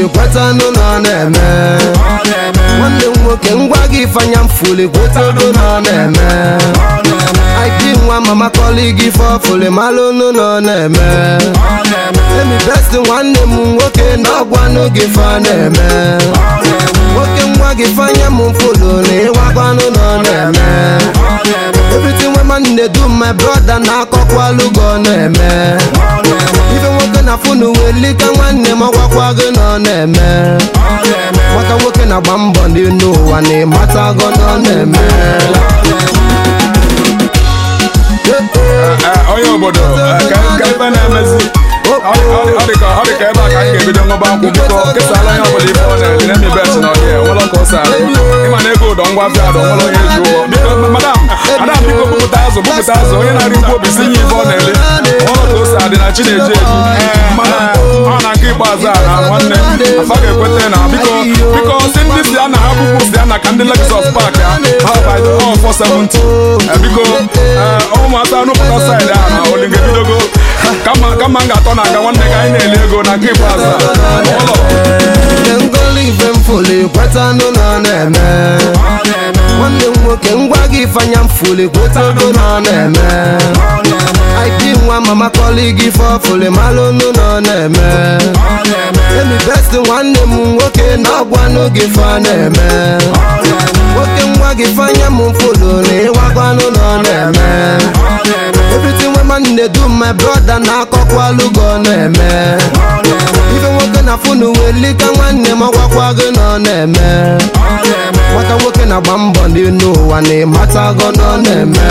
kwetanụ na ọ na-eme nwanne m nwoke ngwa gị ifanya mfuli kwetago na ọ na-eme ip nwa mama kọli gị fọfuli malụnụ na ọ na-eme emi best nwanne m nwoke na ọgwanụ gị fa na-eme nwoke nwa gị fanya m mfulu na ịwagwanụ na ọ na-eme everything wey man dey do my brother na akọkwalụ gị ọ na-eme ife nwoke na funu welika nwanne m ọgwakwago na ọ na-eme nwata nwoke na-agba mbọ n'elu ụwa na ịmatago na ọ na-eme Eh, onye obodo eh, ka ka ebe na-emezi ọ dị- ọ dị- ọ dị ka ọ dị ka ebe a ka m ga-ebido ṅụba nkwụ biko kesala onye ọbụla ife ọ na-eri na emi bet na ọdị nwere ka o si arụ ịma na ego ụdọ ngwa afịa adọ nwere onye ji ụgwọ biko madam madam biko bupụta azụ bupụta azụ onye na-arị ngwa obi si nye ife ọ na-eri nwere ka o si adị na chi na-eji eji mana ọ na nke ikpeazụ a na nwanne afa ga-ekweta na biko biko si ndị si a na ha bụkwu si a na ka ndị Lexus Park ya ha by the all 470 Eh, biko eh, ụmụaka nụpụta saịdị a na olinga ebidogo kama kama m ga-atọ na aga nwanne ka anyị na-eli ego na nke ikpeazụ a ụlọ Nke ngoli ife mfuli kwetanụ na ọ na-eme nwanne m nwoke ngwa gị ifanya mfuli kwetago na ọ na-eme ip nwa mama kọli gị fọfuli malụnụ na ọ na-eme emi best nwanne m nwoke na ọgwanụ gị fa na-eme nwoke nwa gị fanya m mfulu na ịwagwanụ na ọ na-eme everything wey man dey do my brother na akọkwalụ gị ọ na-eme ife nwoke na funu welika nwanne m ọgwakwago na ọ na-eme nwata nwoke na-agba mbọ n'elu ụwa na ịmatago na ọ na-eme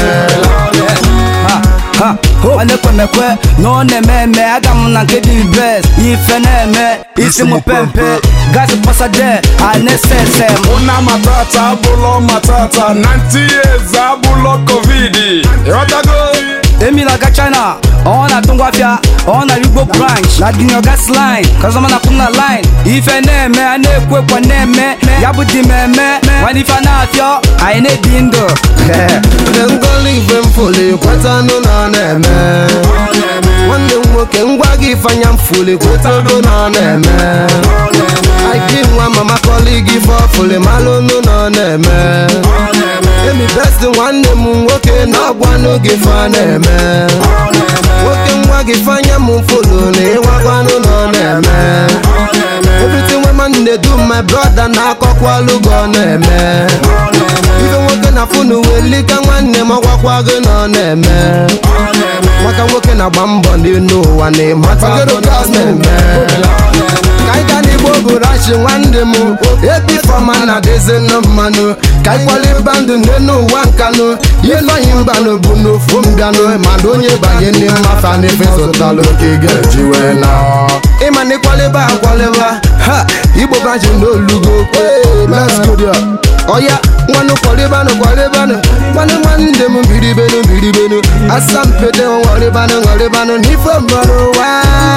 ha nwanne kwemekwe na ọ na-eme eme aga m na nke dị best ife na-eme isi m pempe gazi pasade a na-ese ese ụna matata abụlọ matata 90 years abụlọ covid ịghọtago emi na-aga china ọ na-atụ ngwafịa ọ na igbo branch na dinyo gas line kazọma na kwụna line ife na-eme a na-ekwu ekwe na-eme ya bụ dị mmemme nwanne ife a na-afịọ anyị na-ebi ndụ Nke ngoli ife mfuli kwetanụ na ọ na-eme nwanne m nwoke ngwa gị ifanya mfuli kwetago na ọ na-eme ip nwa mama kọli gị fọfuli malụnụ na ọ na-eme emi best nwanne m nwoke na ọgwanụ gị fa na-eme nwoke nwa gị fanya m mfulu na ịwagwanụ na ọ na-eme everything wey man dey do my brother na akọkwalụ gị ọ na-eme ife nwoke na funu welika nwanne m ọgwakwago na ọ na-eme nwata nwoke na-agba mbọ n'elu ụwa na ịmatago na ọ na-eme ka anyị gaa n'igbo gụrachi nwanne m ebifọma na dịzinụ mmanụ ka anyị kwaliba ndụ n'elu ụwa nkanụ ifeanyi mbanụ bụ n'ofu mbịanụ mana onye banye ndị mmafa n'ife zụtalụ ka ị ga-eji wee na ịma na ịkwaliba akwaliba ha igbo branchi n'olugo let's go there ọya nwanụ kwalibanụ kwalibanụ nwanne nwanne m biribenu biribenu asampede nwaribanụ nwaribanụ n'ife mmanụ wa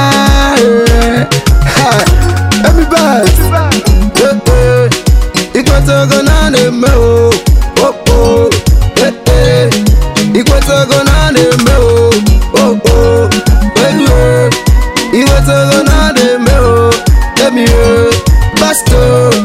emibet ikwetago na a na-eme o okpo ikwetago na a na-eme o okpo eluo ikwetago na a na-eme o emie basto